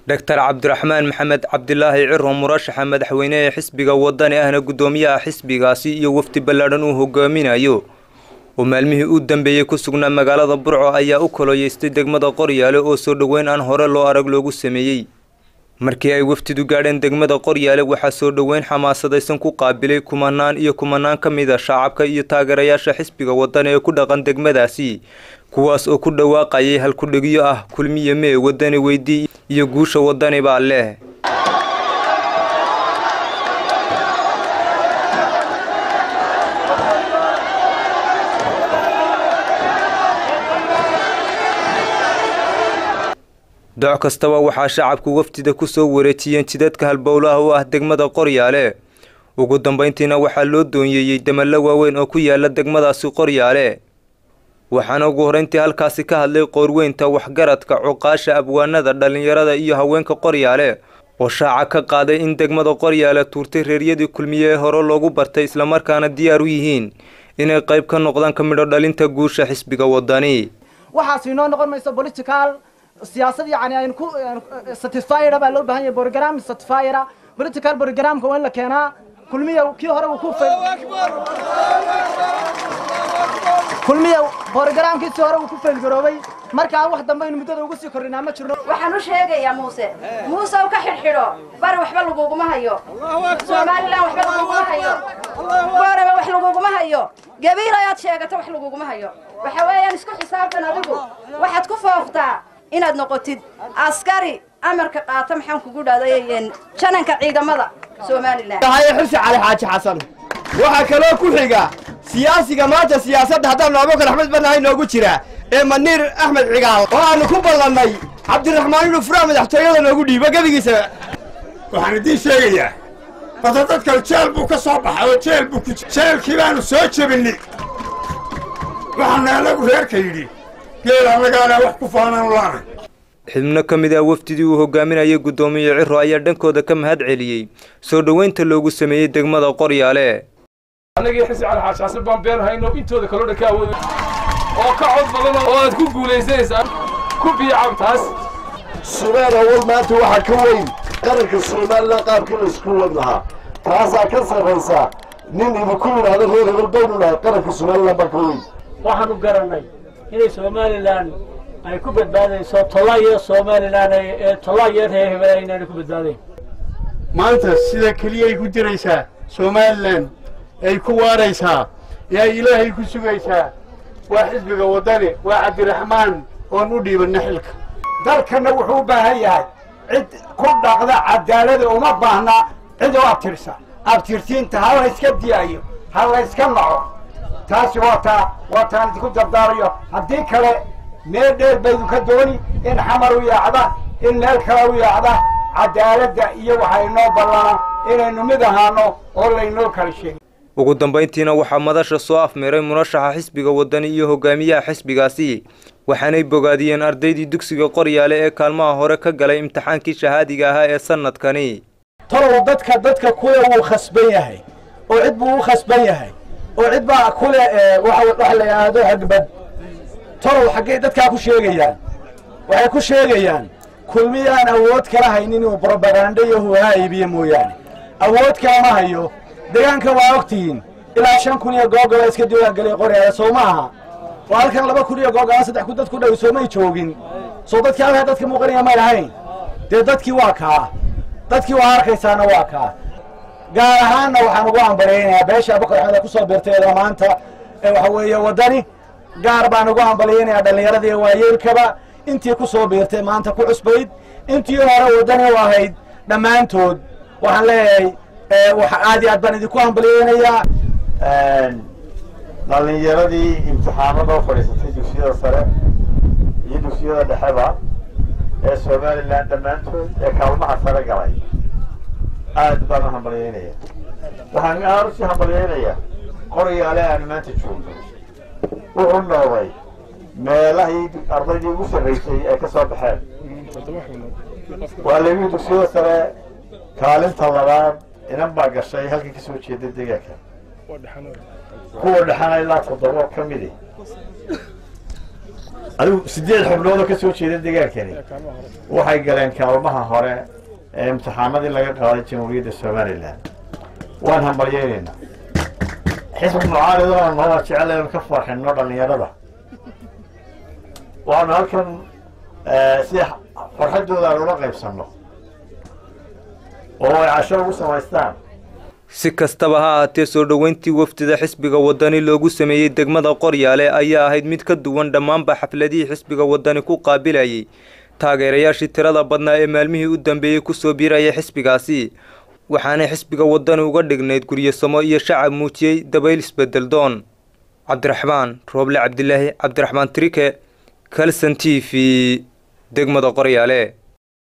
doctor cabdiraxmaan maxamed cabdilaahi ciro murashaxa madaxweyne ee xisbiga wadani ahna guddoomiyaha xisbigaasi iyo wafdi ballaadhan uu hogaaminayo oo maalmihii u dambeeyey ku sugnaa magaalada burco ayaa u koloyeystay degmada qoryaale oo soo dhoweyn aan hore loo arag loogu sameeyey markii ay wafdidu gaadheen degmada qoryaale waxaa soo dhoweyn xamaasadaysan ku qaabilay kumanaan iyo kumanaan ka mid a shacabka iyo taageerayaasha xisbiga wadani ee ku dhaqan degmadaasi kuwaas oo ku dhawaaqayay halkudhegyo ah kulmiye mee wadani weydii iyo guusha wadani baa leh doc kastaba waxaa shacabku wafdida ku soo wareejiyeen jidadka halbowlaha u ah degmada qoryaale ugu dambayntiina waxaa loo doonyeeyey damallo waaweyn oo ku yaala degmadaasi qoryaale waxaana ugu horreyntii halkaasi ka hadlay qoorweynta waxgaradka cuqaasha abwaanada dhallinyarada iyo haweenka qoryaale oo shaaca ka qaaday in degmada qoryaale tuurtay reeryadii kulmiye ee hore loogu bartay islamarkaana diyaar u yihiin inay qayb ka noqdaan ka midho dhalinta guusha xisbiga wadani waxaas inoo noqon mayso political siyaasad yani aynu ku certifiera baa loo baahan yahay program certifiera political programka waa in la keenaa kulmiya kii hore uu ku kulmiya programkiisii hore uu ku faylgaroobay markaa wax dambe aynu muddada ugu sii kordhinaa ma jirno waxaan u sheegayaa muuse muuse u ka xidhxidho bari waxba laguguma hayo somalilan waxba laguguma hayo booraba wax laguguma hayo gabiil ayaad sheegato wax laguguma hayo waxa weeyaan isku xisaabtan adigu waxaad ku fooftaa inaad noqotid askari amarka qaata maxaan kugu dhahday jananka ciidamada somalilan xursi cali xaaji xasan waxaa kaloo ku xiga siyaasiga maanta siyaasadda haddaanu abubakar axmed banahay noogu jira ee maniir axmed cigaal oo aanu ku ballannay cabdiraxmaan inuu furaa madaxtooyada noogu dhiibo gebigiisa waxaan idiin sheegayaa bada dadkan jeel buu ka soo baxay oo jeel buu ku jeelkii baanu soo jebinay waxaana anagu reerka yidhi geel annagaana wax ku faanaan laana xubno ka mid ah wafdidii uu hogaaminayay guddoomiye ciro ayaa dhankooda ka mahad celiyey soo dhoweynta loogu sameeyey degmada qoryaale annagii xisi cali xaashaasin baan been hayno intooda kaloo dhan ka awood oo ka cod badan oo aad ku guulaysanaysaan ku biicab taas sumeer awal maanta waxaa ka weyn qaranka somalilan qaabkii la isku wad lahaa taasaa ka sarraysa nin idinku yidhaahdo reer hebel baynu nahay qaranka somalilan baa ka weyn waxaanu garannay inay somalilan ay ku badbaadayso tolaya somalilan ee tolaya reer hebel inaanay ku badbaadayn maanta sida keliyay ku jiraysaa somalilan ay ku waaraysaa ee ay ilaahay ku sugaysaa waa xisbiga waddani waa cabdiraxmaan oon u dhiibanna xilka dalkanna wuxuu u baahan yahay cid ku dhaqda cadaalada uma baahna cid oo abtirsa abtirsiinta ha la iska diyaayo ha la iska naco taasi waa taa waa taan idinku dardaarayo haddii kale meel dheer baydinka dooni in xamar u yaacda in meel kale u yaacda cadaaladda iyo waxa inoo ballana inaynu mid ahaano oo laynoo kala sheegin ugu dambayntiina waxaa madasha soo afmeeray murashaxa xisbiga wadani iyo hogaamiyaha xisbigaasi waxaanay bogaadiyeen ardaydii dugsiga qoryaale ee kaalmaha hore ka galay imtixaankii shahaadiga ahaa ee sanadkani talow dadka dadka kule wuu khasban yahay oo cid buu u khasban yahay oo cid baa kule waxa la yidhaahdo hagbad talow xaggay dadkaa ku sheegayaan waxay ku sheegayaan kulmiyaan awood kala haynin inuu brobaganda iyo huwaha iibiyo mooyaane awood kalama hayo deegaanka waa ogtihiin ilaa shan kun iyo googola iska diwaangelay qoryaale soo ma aha waa halkan laba kun iyo googola saddex kun dad ku dhow soomay joogin soo dadkii halkaa dadka muuqanaya may lahayn dee dadkii waa kaa dadkii waa arkaysaana waa kaa gaar ahaanna waxaan ugu ambaliyaynayaa beesha abubakar axmed ee kusoo biirtay maanta ee waxa weeye waddani gaar baan ugu ambaliyaynayaa dhallinyaradii waayeelkaba intii ku soo biirtay maanta ku cusbayd intii hore waddani u ahayd dhammaantood waxaan leeyahay aad iyo aad baan idinku ambaliyeynayaa dhallinyaradii imtixaanada u fadhiisatay dugsiyada sare iyo dugsiyada dhexeba ee somalilan dhammaantood ee kaalmaha sare galay aad baan u hambalyeynaya waxaan aad usii hambalyeynayaa qoryaale aanu maanta joogno wuxuu noqday meelahii ardaydii ugu sarraysay ay ka soo baxeen waa labihii dugsiyada sare kaalinta labaad inan baa gashay halkii ka soo jeeda deegaanka kuwa dhexana ilaa toddoba ka midi adigu siddeed xubnoodoo ka soo jeeda deegaankani waxay galeen kaalmaha hore ee imtixaanadii laga qaaday jamhuuriyadda somalilan waan hambalyaynaynaa xisbi mucaaridona noola jecel inaan ka farxinno dhallinyarada waxaanu halkan si farxaddooda aan ula qaybsanno oo ay casho ugu samaystaan si kastaba ha ahaatee soo dhoweyntii wafdida xisbiga wadani loogu sameeyey degmada qoryaale ayaa ahayd mid ka duwan dhammaanba xafladihii xisbiga wadani ku qaabilayay taageerayaashii tirada badnaa ee maalmihii u dambeeyey kusoo biiraya xisbigaasi waxaanay xisbiga wadani uga dhignayd guryasamo iyo shacab muujiyey dabayl isbedel doon cabdiraxmaan rooble cabdilaahi cabdiraxmaan trike kalson t v degmada qoryaale